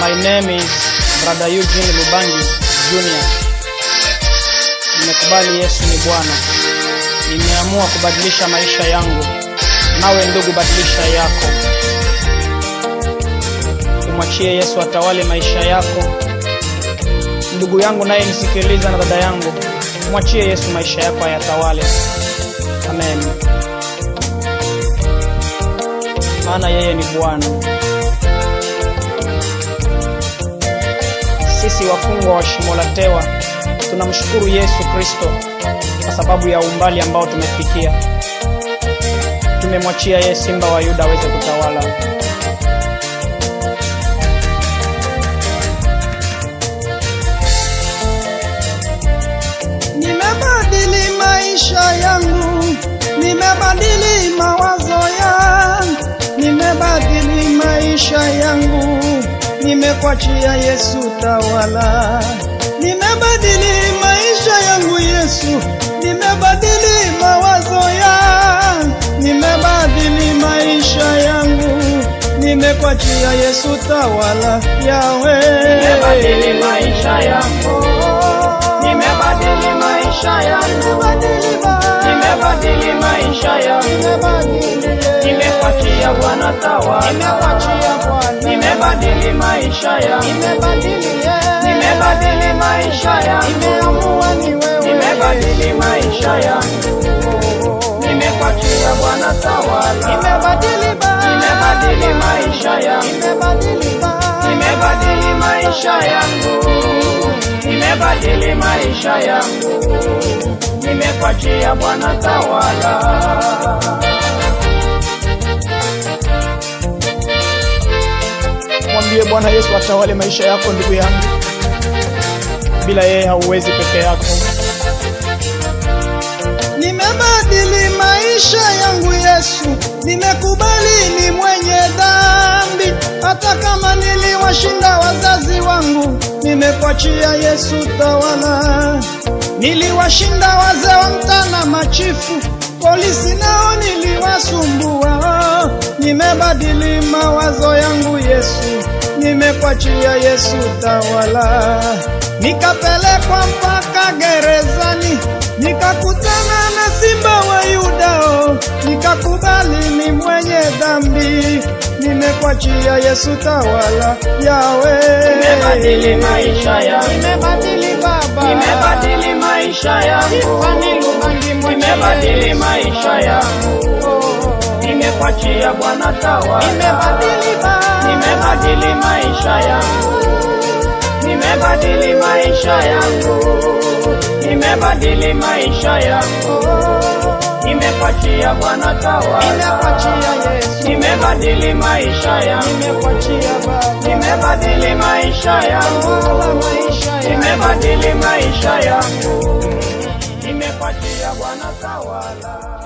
My name is Brother Eugene Lubangi Junior. Nimekubali Yesu ni Bwana. Nimeamua kubadilisha maisha yangu. Nawe ndugu, badilisha yako. Umwachie Yesu atawale maisha yako. Ndugu yangu naye nisikiliza, na dada yangu, mwachie Yesu maisha yako ayatawale. Amen. Maana yeye ni Bwana. Sisi wafungwa wa shimo la tewa tunamshukuru Yesu Kristo kwa sababu ya umbali ambao tumefikia. Tumemwachia yeye simba wa Yuda aweze kutawala. Nimebadili maisha yangu, nimebadili mawazo yangu, nimebadili maisha yangu, nimekwachia Yesu tawala. Nimebadili maisha yangu Yesu, nimebadili mawazo yangu, nimebadili maisha yangu, nimekwachia Yesu tawala. Yawe Nimebadili maisha yangu. Nimebadili maisha yangu. Nimebadili maisha yangu. Nimekwachia Bwana tawala. Nimebadili maisha yangu. Nimebadili maisha yangu. Nimebadili maisha yangu. Nimekwachia Bwana tawala. Nimebadili maisha yangu. Nimebadili maisha yangu. Nimebadili maisha yangu. Nimekwachia Bwana tawala. Mwambie Bwana Yesu atawale maisha yako ndugu yangu. Bila yeye hauwezi peke yako. Nimebadili maisha yangu Yesu, nimekubali ni mwenye dhambi, hata kama niliwashinda wazazi wangu, nimekwachia Yesu tawala. Niliwashinda wazee wa mtana, machifu, polisi nao niliwasumbua, nimebadili mawazo yangu Yesu, nimekwachia Yesu tawala. Nikapelekwa mpaka gerezani, nikakutana na simba wa Yudao, nikakubali ni mwenye dhambi, nimekwachia Yesu tawala. Yawe Nimebadili maisha yangu. nimebadili Baba, Nimebadili maisha yangu. Nimebadili maisha yangu. Nimekwachia Bwana tawala. nimebadili Baba, Nimebadili maisha yangu. Nimebadili maisha yangu. Nimebadili maisha yangu. Nimekwachia Bwana tawala. nimekwachia Yesu, Nimebadili maisha yangu. nimekwachia Baba, Nimebadili maisha yangu. tawala maisha yangu. Nimebadili maisha yangu. Nimekwachia Bwana tawala.